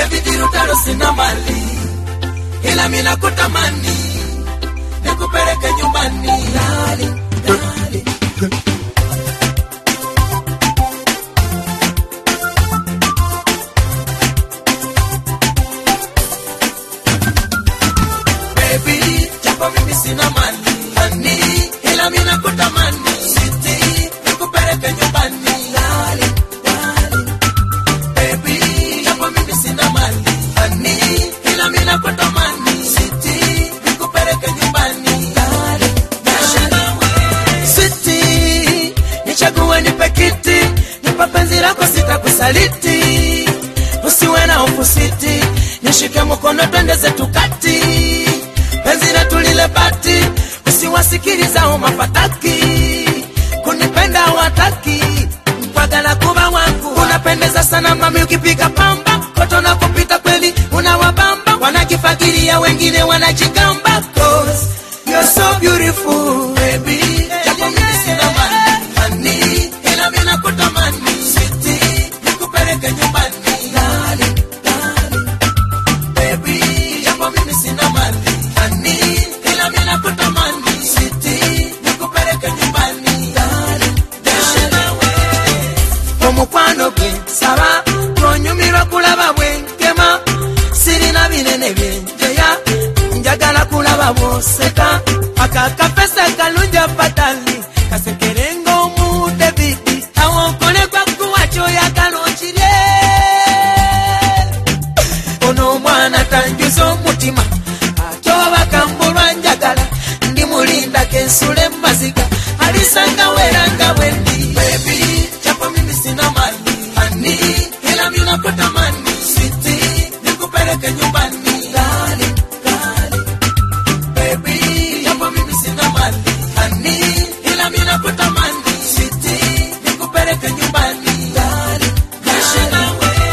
David Rutaro sina mali ila mina kutamani nikupeleke nyumbani dali dali baby japo mimi sina mali hani ila mina kutamani siti nikupeleke nyumbani dali dali baby japo mimi sina mali hani ila mina kutamani siti nikupeleke nyumbani dali dali siti nichague nipe kiti nipe penzi lako sitakusaliti usiwe na hofu siti nishike mkono twende zetu kati penzi letu lile bati usiwasikiliza mapataki kunipenda wataki mpagala kuba wangu unapendeza sana mami ukipiga pamba koto na kupita kweli unawabamba wanakifagiria wengine wanajigamba cause you're so beautiful baby japo mimi sina mali hani ila mimi nakutamani siti nikupeleke nyumbani dali dali baby japo mimi sina mali hani ila mimi nakutamani siti nikupeleke nyumbani dali dali omukwano gwe saba tonyumirwa kulaba bwenkema sirina binene byenjeya njagala kulaba bwoseka akakapesa kalungi apatali kasekerenga omu davidi awonkolekwa kuwa kyoyagala okirye ono omwana tanjuza omutima ate obaka mbulwa njagala ndi mulinda kensule maziga alisanga weranga bwendi bebi japo mimi sina mali hani ila mina kutamani siti nikupeleke nyumbani dali dali bebi japo mimi sina mali hani ila mina kutamani siti nikupeleke nyumbani dali dali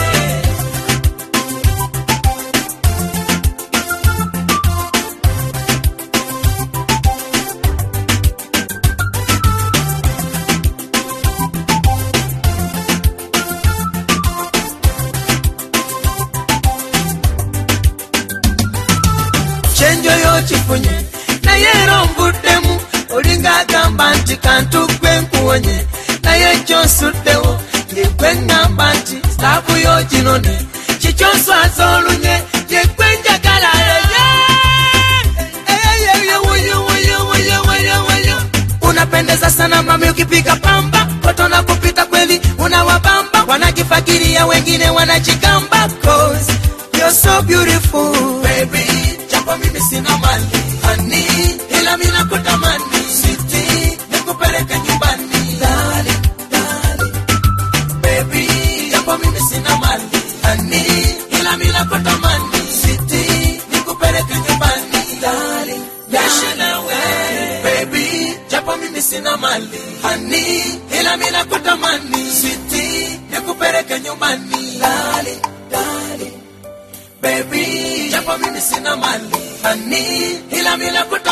kyenjoyo kifunye naye era onvuddemu olinga agamba nti kantu gwe nkuwonye naye kyonsuddewo yegwe ŋŋamba nti sitaafu yo ginone kikyonswaza olunye yegwe njagala unapendeza sana mami ukipiga pamba kotona kupita kweli unawabamba wanakifagiria wengine wanajigamba cause you're so beautiful baby japo mimi sina mali hani ila mina kutamani siti nikupeleke nyumbani dali dali baby japo mimi sina mali hani ila mina kutamani siti nikupeleke nyumbani dali dali nawe baby japo mimi sina mali hani ila mina kutamani siti nikupeleke nyumbani dali dali baby japo mimi sina mali hani ila mina kutamani